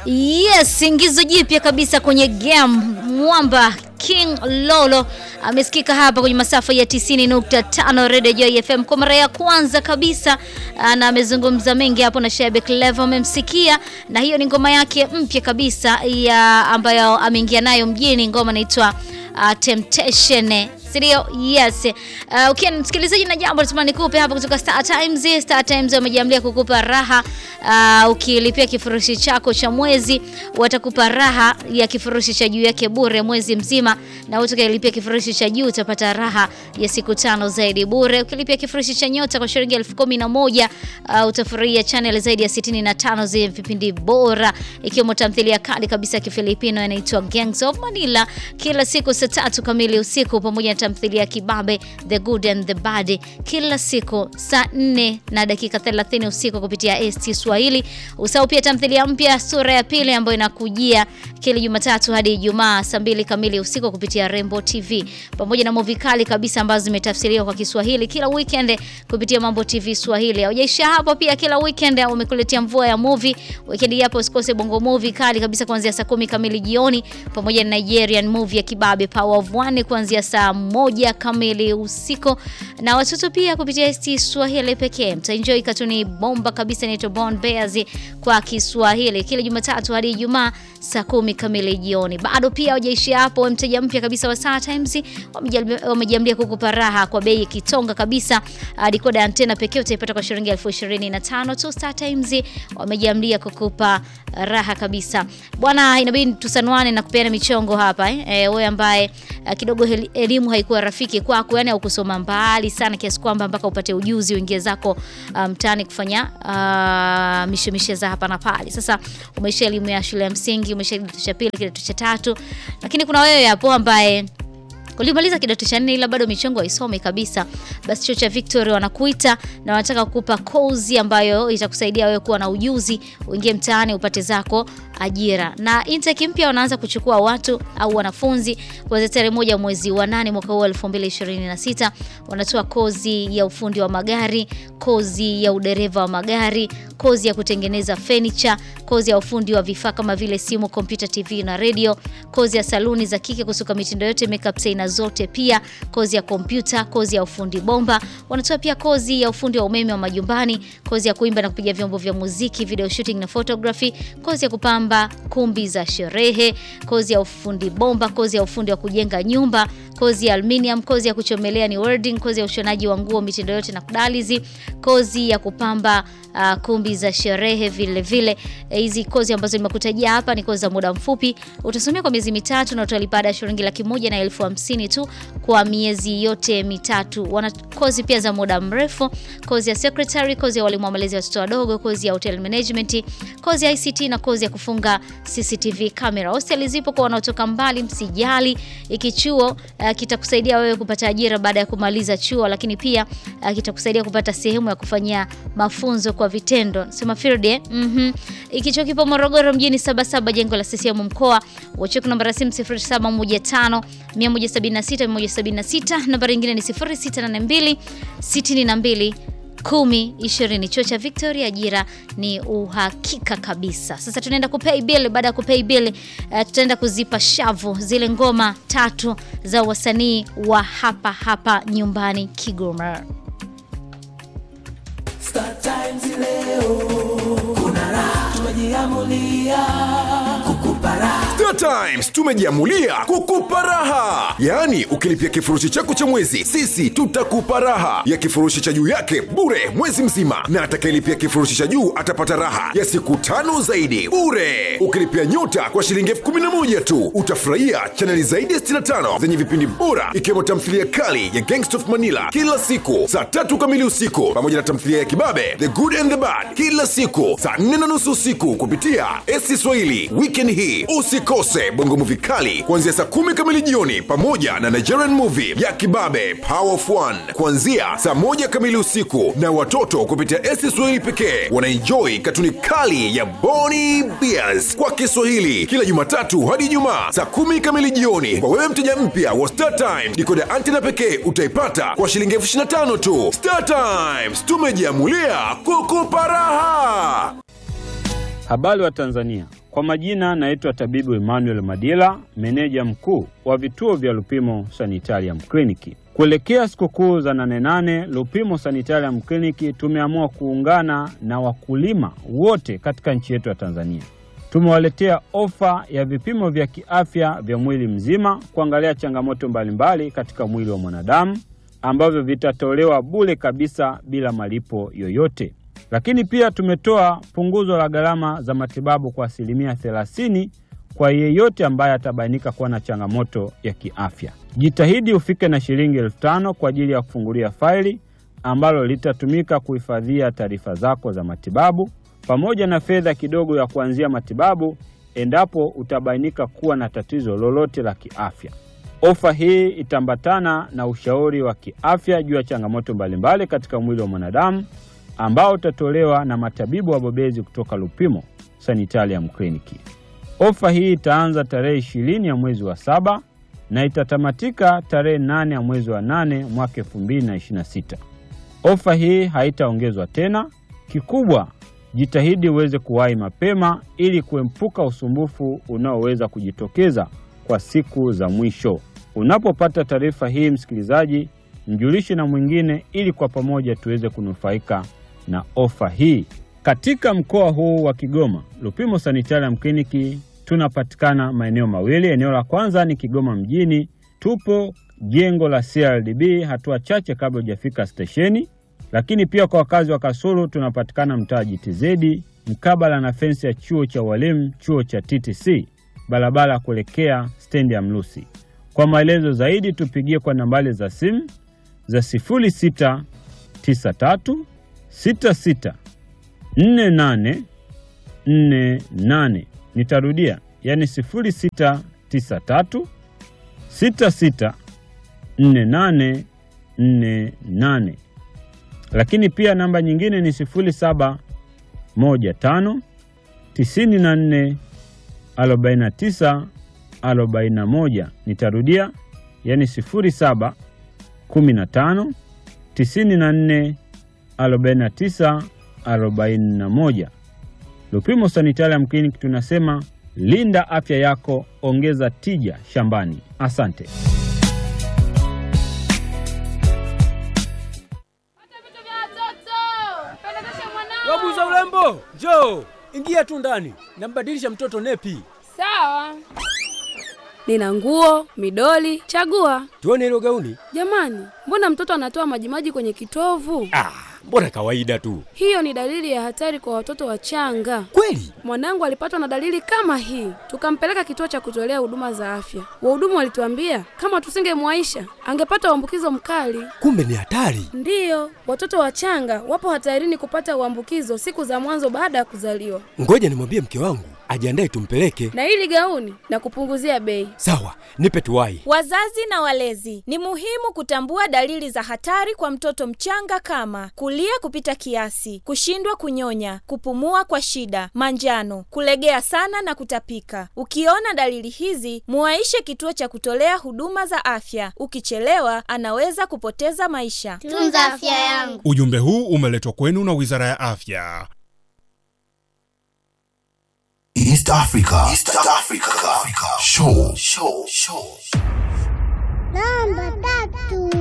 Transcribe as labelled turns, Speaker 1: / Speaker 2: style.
Speaker 1: Yes, ingizo jipya kabisa kwenye game mwamba King Lolo amesikika hapa kwenye masafa ya 90.5 Radio Joy FM kwa mara ya kwanza kabisa, na amezungumza mengi hapo na Shebe Clever, amemsikia na hiyo ni ngoma yake mpya kabisa ya ambayo ameingia nayo mjini, ngoma inaitwa uh, Temptation Sirio? Yes. Uh, ukiwa okay, msikilizaji na jambo natuma nikupe hapa kutoka Star Times. Star Times wamejiamlia kukupa raha uh, ukilipia kifurushi chako cha mwezi watakupa raha ya kifurushi cha juu yake bure mwezi mzima, na utakayelipia kifurushi cha juu utapata raha ya siku tano zaidi bure. Ukilipia kifurushi cha nyota kwa shilingi elfu kumi na moja uh, utafurahia channel zaidi ya 65 zenye vipindi bora ikiwemo tamthilia kali kabisa ya Kifilipino inaitwa Gangs of Manila kila siku saa tatu kamili usiku pamoja na tamthilia ya Kibabe The Good and the Bad kila siku saa 4 na dakika 30 usiku kupitia ST Swahili. Usahau pia tamthilia mpya sura ya pili ambayo inakujia kila Jumatatu hadi Ijumaa saa mbili kamili usiku kupitia Rainbow TV pamoja na movie kali kabisa ambazo zimetafsiriwa kwa Kiswahili kila weekend kupitia Mambo TV Swahili. Haujaisha hapo, pia kila weekend umekuletea mvua ya movie. Weekend hapo usikose Bongo Movie kali kabisa kuanzia saa kumi kamili jioni pamoja na Nigerian movie ya Kibabe Power of One kuanzia saa moja kamili usiku, na watoto pia kupitia ST Swahili pekee mtaenjoy katuni bomba kabisa inaitwa Born Bears kwa Kiswahili kila Jumatatu hadi Ijumaa saa kumi kamili jioni. Bado pia hawajaishia hapo, mteja mpya kabisa wa Star Times wamejiambia kukupa raha kwa bei kitonga kabisa. Decoder antena pekee utaipata kwa shilingi elfu ishirini na tano tu. Star Times wamejiambia kukupa raha kabisa bwana. Inabidi tusanuane na kupeana michongo hapa eh. E, wewe ambaye kidogo elimu haikuwa rafiki kwako, yani haukusoma mbali sana kiasi kwamba mpaka upate ujuzi uingie zako mtaani um, kufanya uh, mishemishe za hapa na pale. Sasa umeisha elimu ya shule ya msingi, umeisha kidato cha pili, kidato cha tatu, lakini kuna wewe hapo ambaye ulimaliza kidato cha nne ila bado michongo haisome kabisa, basi chuo cha Victory wanakuita na wanataka kukupa kozi ambayo itakusaidia wewe kuwa na ujuzi, uingie mtaani upate zako ajira. Na intake mpya wanaanza kuchukua watu au wanafunzi kuanzia tarehe moja mwezi wa nane mwaka huu 2026. Wanatoa kozi ya ufundi wa magari, kozi ya udereva wa magari, kozi ya kutengeneza furniture, kozi ya ufundi wa vifaa kama vile simu, kompyuta, TV na radio, kozi ya saluni za kike kusuka mitindo yote, makeup aina zote, pia kozi ya kompyuta, kozi ya ufundi bomba. Wanatoa pia kozi ya ufundi wa umeme wa majumbani, kozi ya kuimba na kupiga vyombo vya muziki, video shooting na photography, kozi ya kupamba kumbi za sherehe, kozi ya ufundi bomba, kozi ya ufundi wa kujenga nyumba, kozi ya aluminium, kozi ya kuchomelea ni welding, kozi ya ushonaji wa nguo mitindo yote na kudalizi, kozi ya kupamba uh, kumbi za sherehe vile vile. Hizi eh, kozi ambazo nimekutajia hapa ni kozi za muda mfupi, utasomea kwa miezi mitatu na utalipa ada shilingi laki moja na elfu hamsini tu kwa miezi yote mitatu. Wana kozi pia za muda mrefu, kozi ya secretary, kozi ya walimu wa malezi ya watoto wadogo, kozi ya hotel management, kozi ya ICT na kozi ya kufunga CCTV camera. Hosteli zipo kwa wanaotoka mbali, msijali. Iki chuo uh, kitakusaidia wewe kupata ajira baada ya kumaliza chuo, lakini pia uh, kitakusaidia kupata sehemu ya kufanyia mafunzo kwa vitendo. Sema field eh? Mhm. Iki chuo kipo Morogoro mjini Sabasaba, jengo la CCM mkoa. Wacho namba ya simu 0715 176 176, nambari nyingine ni 0682 62 10 20. Chuo cha Victoria, ajira ni uhakika kabisa. Sasa tunaenda kupay bill. Baada ya kupay bill, uh, tutaenda kuzipa shavu zile ngoma tatu za wasanii wa hapa hapa nyumbani Kigoma.
Speaker 2: Star Times leo kuna raha, tumejiamulia kukupa raha.
Speaker 3: Star Times tumejiamulia kukupa raha, yaani ukilipia kifurushi chako cha mwezi, sisi tutakupa raha ya kifurushi cha juu yake bure mwezi mzima, na atakayelipia kifurushi cha juu atapata raha ya siku tano zaidi bure. Ukilipia nyota kwa shilingi elfu kumi na moja tu utafurahia chaneli zaidi ya 65 zenye vipindi bora, ikiwemo tamthilia kali ya Gangsta of Manila kila siku saa tatu kamili usiku, pamoja na tamthilia ya Kibabe The Good and the Bad kila siku saa nne na nusu usiku kupitia SC Swahili. Weekend hii usikose bongo movie kali kuanzia saa kumi kamili jioni, pamoja na Nigerian movie ya Kibabe Power of One kuanzia saa moja kamili usiku, na watoto kupitia SC Swahili pekee wanaenjoy katuni kali ya Boni Bears kwa Kiswahili kila Jumatatu hadi Ijumaa saa kumi kamili jioni. Kwa wewe mteja mpya wa Star Times, dikoda antena pekee utaipata kwa shilingi elfu ishirini na tano tu. Star Times tumejiamulia kukupa raha.
Speaker 4: Habari wa Tanzania, Kwa majina naitwa tabibu Emmanuel Madila, meneja mkuu wa vituo vya Lupimo Sanitarium Kliniki. Kuelekea sikukuu za nane nane, Lupimo Sanitarium Kliniki tumeamua kuungana na wakulima wote katika nchi yetu ya Tanzania. Tumewaletea ofa ya vipimo vya kiafya vya mwili mzima kuangalia changamoto mbalimbali katika mwili wa mwanadamu ambavyo vitatolewa bure kabisa bila malipo yoyote. Lakini pia tumetoa punguzo la gharama za matibabu kwa asilimia 30 kwa yeyote ambaye atabainika kuwa na changamoto ya kiafya. Jitahidi ufike na shilingi elfu tano kwa ajili ya kufungulia faili ambalo litatumika kuhifadhia taarifa zako za matibabu pamoja na fedha kidogo ya kuanzia matibabu endapo utabainika kuwa na tatizo lolote la kiafya. Ofa hii itaambatana na ushauri wa kiafya juu ya changamoto mbalimbali katika mwili wa mwanadamu ambao utatolewa na matabibu wabobezi kutoka Lupimo Sanitarium Kliniki. Ofa hii itaanza tarehe ishirini ya mwezi wa saba na itatamatika tarehe nane ya mwezi wa nane mwaka 2026. Ofa hii haitaongezwa tena. Kikubwa, jitahidi uweze kuwahi mapema ili kuepuka usumbufu unaoweza kujitokeza kwa siku za mwisho. Unapopata taarifa hii, msikilizaji, mjulishe na mwingine ili kwa pamoja tuweze kunufaika na ofa hii. Katika mkoa huu wa Kigoma, Lupimo Sanitarium Kliniki tunapatikana maeneo mawili. Eneo la kwanza ni Kigoma mjini, tupo jengo la CRDB hatua chache kabla hujafika stesheni. Lakini pia kwa wakazi wa Kasulu tunapatikana mtaa GTZ mkabala na fensi ya chuo cha walimu, chuo cha TTC, barabara ya kuelekea stendi ya Mlusi. Kwa maelezo zaidi tupigie kwa nambari za simu za 0693 66 48 48. Nitarudia, yani 0693 66 48 48. Lakini pia namba nyingine ni 0715 94 49 41. Nitarudia, yani 07 15 94 49 41. Lupimo Sanitarium Clinic tunasema linda afya yako, ongeza tija shambani. Asante.
Speaker 5: Wabuza urembo, njoo ingia tu ndani, nambadilisha mtoto nepi.
Speaker 6: Sawa. Nina nguo, midoli, chagua.
Speaker 5: Tuone hilo gauni.
Speaker 6: Jamani, mbona mtoto anatoa majimaji kwenye kitovu?
Speaker 5: Ah, mbona kawaida tu.
Speaker 6: Hiyo ni dalili ya hatari kwa watoto wachanga.
Speaker 5: Kweli?
Speaker 6: Mwanangu alipatwa na dalili kama hii, tukampeleka kituo cha kutolea huduma za afya. Wahudumu walituambia kama tusingemwaisha angepata uambukizo mkali.
Speaker 5: Kumbe ni hatari.
Speaker 6: Ndiyo, watoto wachanga wapo hatarini kupata uambukizo siku za mwanzo baada ya kuzaliwa.
Speaker 5: Ngoja nimwambie mke wangu ajiandae tumpeleke.
Speaker 6: Na hili gauni na kupunguzia bei.
Speaker 5: Sawa, nipe tuwai.
Speaker 7: Wazazi na walezi, ni muhimu kutambua dalili za hatari kwa mtoto mchanga kama kulia kupita kiasi, kushindwa kunyonya, kupumua kwa shida, manjano, kulegea sana na kutapika. Ukiona dalili hizi, muwaishe kituo cha kutolea huduma za afya. Ukichelewa, anaweza kupoteza maisha.
Speaker 8: Tunza afya yangu.
Speaker 9: Ujumbe huu umeletwa kwenu na Wizara ya Afya.
Speaker 10: East Africa. East Africa. Africa. Show. Show. Show.
Speaker 8: Namba tatu.